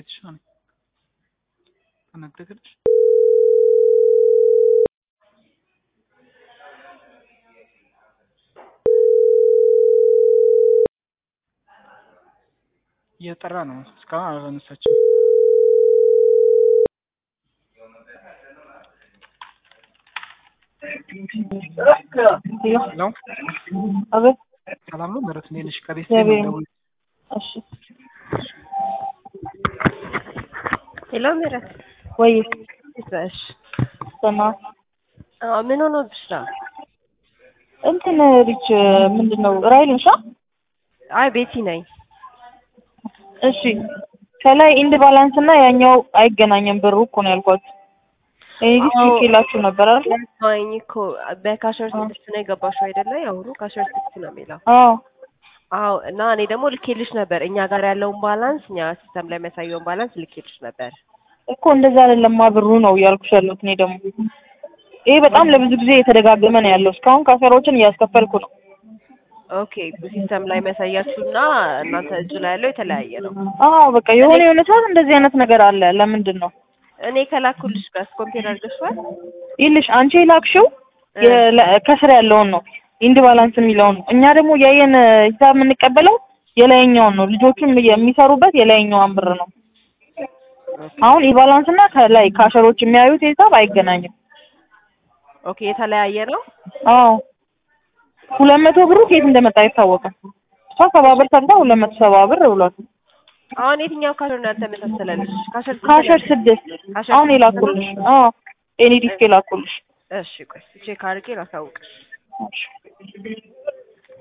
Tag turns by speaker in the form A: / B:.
A: የተሻለ ተነገረች። እየጠራ ነው። እስካሁን አላነሳችም። ሄሎ
B: አቤት።
A: ሰላም ነው ምህረት፣ እንዴት ነሽ? ከቤት
B: እግዚአብሔር
A: ነው
B: እሺ
C: ሄሎ ምህረት፣
B: ወይ
C: እንዴት ነሽ?
B: ሰማ
C: አዎ፣ ምን ሆኖብሽ ነው?
B: እንትን ሪች ምንድን ነው ራይል እንሻ
C: አይ ቤቲ ነኝ።
B: እሺ ከላይ ኢንድ ባላንስ እና ያኛው አይገናኝም ብሩ እኮ ነው ያልኳት። እኔ ዲስ
C: አዎ።
B: ልኬላችሁ ነበር አይደል?
C: ማኝ እኮ በካሸር ስድስት ነው የገባሽው አይደለ? የአሁኑ ካሸር ስድስት ነው የሚለው።
B: አዎ
C: አዎ እና እኔ ደግሞ ልኬልሽ ነበር እኛ ጋር ያለውን ባላንስ እኛ ሲስተም ላይ የሚያሳየውን ባላንስ ልኬልሽ ነበር።
B: እኮ እንደዛ አይደለማ ብሩ ነው እያልኩሽ ያለሁት እኔ ደግሞ ይሄ በጣም ለብዙ ጊዜ የተደጋገመ ነው ያለው። እስካሁን ካሰሮችን እያስከፈልኩ ነው።
C: ኦኬ ሲስተም ላይ የሚያሳያችሁና እናንተ እጅ ላይ ያለው የተለያየ ነው።
B: አዎ በቃ የሆነ የሆነ ሰዓት እንደዚህ አይነት ነገር አለ። ለምንድን ነው
C: እኔ ከላኩልሽ ጋር ኮምፔር አድርገሽዋል?
B: ይልሽ አንቺ የላክሽው የለ- ከስር ያለውን ነው ኢንድ ባላንስ የሚለውን ነው። እኛ ደግሞ ያየን ሂሳብ የምንቀበለው የላይኛውን ነው። ልጆቹም የሚሰሩበት የላይኛውን ብር ነው። አሁን ኢባላንስ እና ከላይ ካሸሮች የሚያዩት ሂሳብ አይገናኝም።
C: ኦኬ የተለያየ ነው።
B: አዎ ሁለት መቶ ብሩ ከየት እንደመጣ አይታወቅም። እሷ ሰባ ብር ሰርታ ሁለት መቶ ሰባ ብር ብሏል።
C: አሁን የትኛው ካሸር ነው ያልተመሳሰለልሽ? ካሸር ስንት
B: ካሸር
C: ነው?
B: ስድስት
C: ካሸር
B: አሁን
C: ስድስት
B: የላኩልሽ። አዎ ኤኒ ዲስክ የላኩልሽ።
C: እሺ ቆይ ቼክ አድርጌ ላሳውቅሽ።
B: እሺ